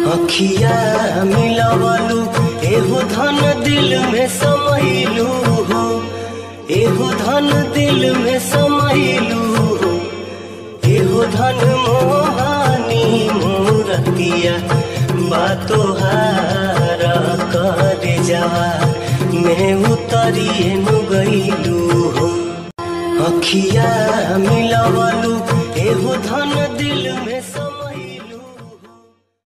अखिया मिलवलू एहो धन दिल में समैलू हो एहो धन दिल में समैलू हो एहो धन मोहानी मूरतिया बातो हारा कर जावा मैं उतरिए नु गईलू हो अखिया मिलवलू एहो धन दिल में